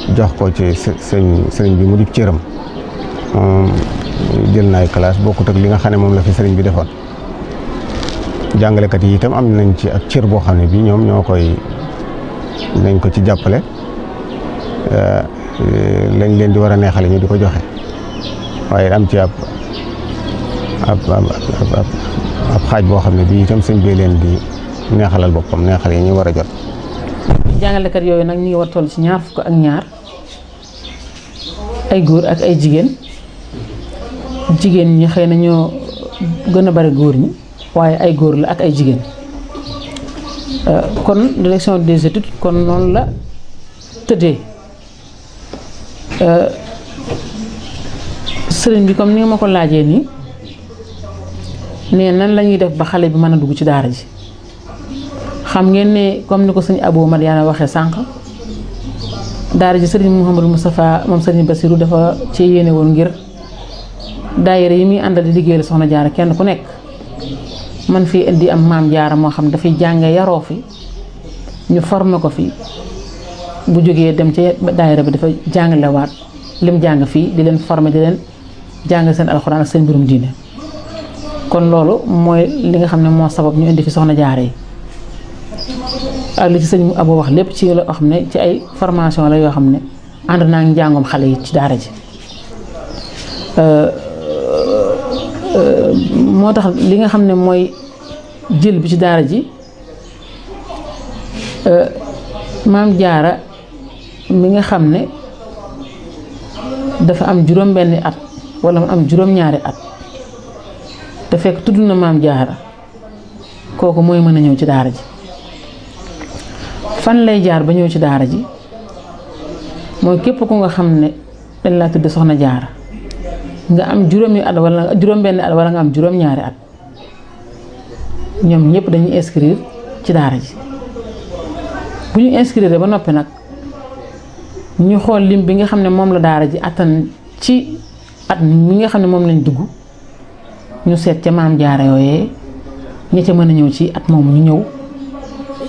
jox ko ci sëñ sëriñ bi mu di cëram moom jël naay classe bokkut ak li nga xam ne moom la fi sëriñ bi defoon jàngalekat yi itam am nañ ci ak cër boo xam ne bii ñoom ñoo koy nañ ko ci jàppale lañ leen di war a neexale ñu di ko joxe waaye am ci ab ab ab xaaj boo xam ne bii itam sëñ bee leen di neexalal boppam neexal yi ñu war a jot. jàngalekat yooyu nag ñu ngi war toll ci ñaar fukk ak ñaar ay góor ak ay jigéen jigéen ñi xëy na ñoo gën a bari góor ñi waaye ay góor la ak ay jigéen kon direction des études kon noonu la tëddee sëriñ bi comme ni nga ma ko laajee nii nee nan la ñuy def ba xale bi mën a dugg ci daara ji xam ngeen ne comme ni ko sëñ Abou Madiana waxee sànq daara ji sëriñ Mouhamadou Moustapha moom sëriñ Bassirou dafa ci yéene woon ngir daayira yi muy àndal di liggéeyal soxna jaara kenn ku nekk man fii indi am maam jaara moo xam dafay jànge yaroo fi ñu formé ko fi bu jógee dem ci daayira bi dafa jàngalewaat lim jàng fii di leen formé di leen jàng seen alxuraan ak seen mbirum diine kon loolu mooy li nga xam ne moo sabab ñu indi fi soxna jaara yi ak li ci sëñ Abo wax lépp ci loo xam ne ci ay formation la yoo xam ne ànd naa ngi njàngum xale yi ci daara ji moo tax li nga xam ne mooy jël bi ci daara ji maam jaara mi nga xam ne dafa am juróom benni at wala mu am juróom ñaari at te fekk tudd na maam jaara kooku mooy mën a ñëw ci daara ji fan lay jaar ba ñëw ci daara ji mooy képp ku nga xam ne dañ laa tudd soxna jaara nga am juróomi at wala juróom benni at wala nga am juróom ñaari at ñoom ñëpp dañuy inscrire ci daara ji bu ñu inscrire ba noppi nag ñu xool lim bi nga xam ne moom la daara ji attan ci at mi nga xam ne moom lañ dugg ñu seet ca maam jaara yooyee ña ca mën a ñëw ci at moomu ñu ñëw